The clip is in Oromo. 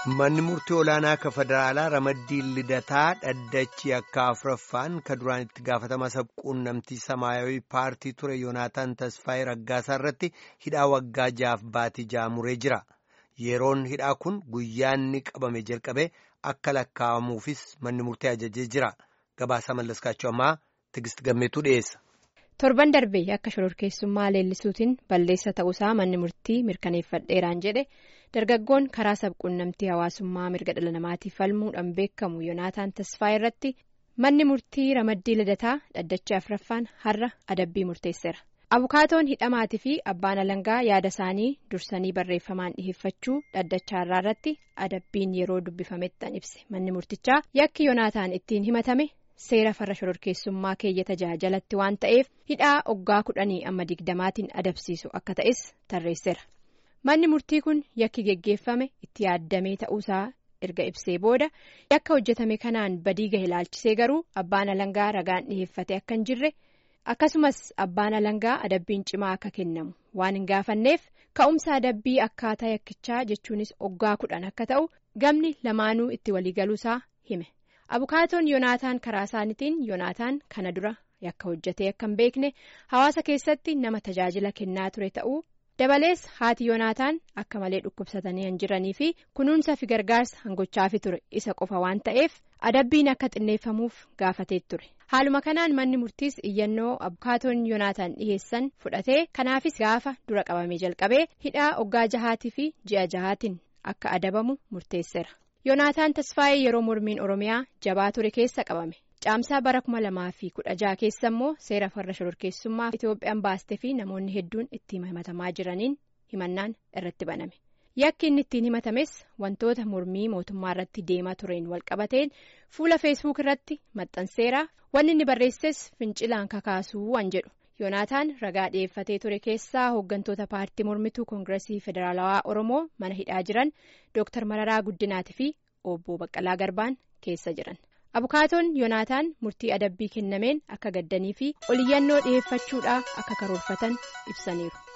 Manni murtii olaanaa akka federaalaa ramaddiin lidataa dhaddachi akka afuraffaan ka duraan itti gaafatama sabquunnamtii samaayawii paartii ture yoonaataan tasfaayee raggaasaa irratti hidhaa waggaa jaaf baatii jaamuree jira. Yeroon hidhaa kun guyyaanni qabame jalqabee akka lakkaa'amuufis manni murtii ajajee jira. Gabaasaa mallaskaachuu ammaa Tigist Gammeetuu dhiyeessa. torban darbee akka shororkeessummaa leellisuutiin balleessa ta'uusaa manni murtii mirkaneeffadheeraan jedhe dargaggoon karaa sabquunnamtii hawaasummaa mirga dhala namaatiif falmuudhaan beekamu yoonaataan tasfaayee irratti manni murtii ramaddii lidataa dhaddacha afuraffaan har'a adabbii murteesseera abukaatoon hidhamaatii fi abbaan alangaa yaada isaanii dursanii barreeffamaan dhiheeffachuu dhaddacha har'aa irratti adabbiin yeroo dubbifamettan ibse manni murtichaa yakki yoonaataan ittiin himatame. seera farra shororkeessummaa keeyyata jalatti waan ta'eef hidhaa oggaa kudhanii amma digdamaatiin adabsiisu akka ta'es tarreesseera manni murtii kun yakki geggeeffame itti yaaddamee ta'uusaa erga ibsee booda yakka hojjetame kanaan badii gahe ilaalchisee garuu abbaan alangaa ragaan dhiheeffate akka hin jirre akkasumas abbaan alangaa adabbiin cimaa akka kennamu waan hin gaafanneef ka'umsa adabbii akkaataa yakkichaa jechuunis oggaa kudhan akka ta'u gamni lamaanuu itti waliigaluusaa hime. abukaatoon yoonaataan karaa isaaniitiin yoonaataan kana dura yakka hojjetee akka hin beekne hawaasa keessatti nama tajaajila kennaa ture ta'uu dabalees haati yoonaataan akka malee dhukkubsatanii hin jiranii fi kunuunsa fi gargaarsa hangochaafi ture isa qofa waan ta'eef adabbiin akka xinneeffamuuf gaafatee ture haaluma kanaan manni murtiis iyyannoo abukaatoon yoonaataan dhiheessan fudhatee kanaafis gaafa dura qabamee jalqabee hidhaa oggaa jahaatii fi ji'a jahaatiin akka adabamu murteesseera. yoonaataan tasfaayee yeroo mormiin oromiyaa jabaa ture keessa qabame caamsaa bara kuma lamaa fi kudha jaha keessa immoo seera farra shororkeessummaa itoophiyaan baastee fi namoonni hedduun ittiin himatamaa jiraniin himannaan irratti baname yakki inni ittiin himatames wantoota mormii mootummaa irratti deemaa tureen walqabateen fuula feesbuuk irratti maxxanseera wanni inni barreesses fincilaan kakaasuu waan jedhu. yoonaataan ragaa dhi'eeffatee ture keessaa hooggantoota paartii mormituu koongiresii federaalawaa oromoo mana hidhaa jiran dooktar mararaa guddinaatii fi obbo baqqalaa garbaan keessa jiran abukaatoon yoonaataan murtii adabbii kennameen akka gaddanii fi oliyyannoo dhi'eeffachuudhaa akka karoorfatan ibsaniiru.